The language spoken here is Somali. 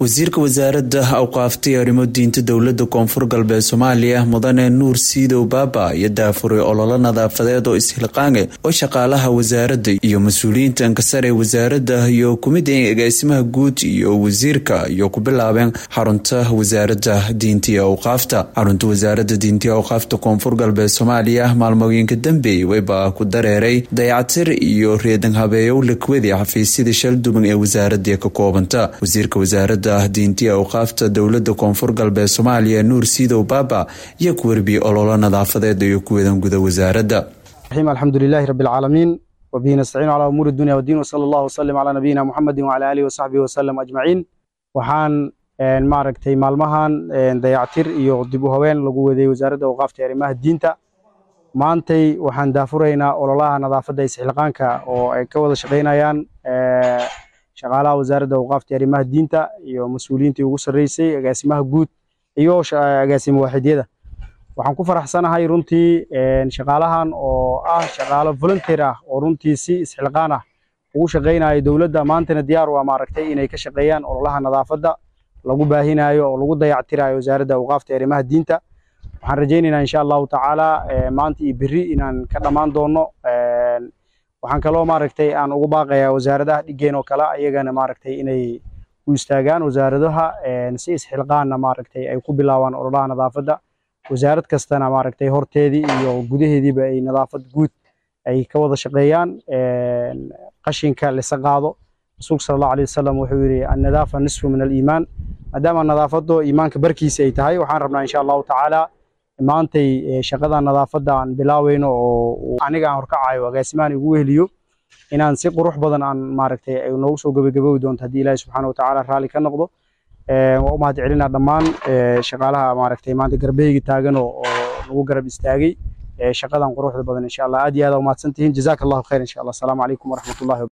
wasiirka wasaaradda awqaaftay arrimo diinta dowlada koonfur galbeed soomaaliya mudane nuur siidow baaba iyo daafuray ololo nadaafadeed oo ishilqaange oo shaqaalaha wasaaradda iyo mas-uuliyiinta ankasare wasaaradda iyo kumida agaasimaha guud iyo wasiirka iyo ku bilaabeen xarunta wasaaradda diinta iyo awqaafta xarunta wasaaradda diinta iyo awqaafta koonfur galbeed soomaaliya maalmooyinka dambeey wayba ku dareeray dayacatir iyo reedan habeeyow lakwadi xafiisyada shalduban ee wasaaradda ka koobanta wasiirka wasaaradda diinti awqaafta dowlada koonfur galbeed soomaaliya nuur siidow baaba iyo ku warbiyey ololo nadaafadeed iyo kuwadan guda wasaaradda alxamdulilahi rabi alcaalamiin wabihi nastaciinu calaa umuuri dunya wadiin wsala allahu wasalim calaa nabiyina muxamedin wacala aalihi wasaxbihi wasalam ajmaciin waxaan maaragtay maalmahan dayactir iyo dib u haween lagu waday wasaaradda awqaafta arrimaha diinta maantay waxaan daafuraynaa ololaha nadaafadda isxilqaanka oo ay ka wada shaqaynayaan shaqaalaha wasaaradda awqaafta arrimaha diinta iyo mas-uuliyiintii ugu sarreysay agaasimaha guud iyo agaasimo waaxidyada waxaan ku faraxsanahay runtii shaqaalahan oo ah shaqaalo volunteer ah oo runtii si isxilqaan ah ugu shaqaynaya dowladda maantana diyaar waa maaragtay inay ka shaqeeyaan ololaha nadaafadda lagu baahinayo oo lagu dayactirayo wasaaradda awqaafta arrimaha diinta waxaan rajaynaynaa insha allahu tacaala maanta iyo berri inaan ka dhammaan doono waxaan kaloo maaragtay aan ugu baaqayaa wasaaradaha dhigeen oo kale ayagana maaragtay inay u istaagaan wasaaradaha si isxilqaanna maaragtay ay ku bilaabaan ololaha nadaafadda wasaarad kastana maaragtay horteedii iyo gudaheediiba ay nadaafad guud ay ka wada shaqeeyaan qashinka lisa qaado rasuulka sala allahu alayh wasalam wuxuu yidhi annadaafa nisfu min aliimaan maadaama nadaafaddo iimaanka barkiisa ay tahay waxaan rabnaa insha allahu tacaala maantay shaqada nadaafadda aan bilaaweyno oo aniga aan horkacayo agaasimahan igu weheliyo inaan si qurux badan aan maaragtay ay noogu soo gabagabowi doonto haddii ilaahi subxaana watacaala raalli ka noqdo waa u mahad celinaa dhammaan shaqaalaha maaragtay maanta garbeheyga taagan oo nagu garab istaagay shaqadan quruxda badan insha allah aad iyo aad umahadsan tihiin jazaaka allahu khayr insha allah asalaamu calaykum waraxmatullahi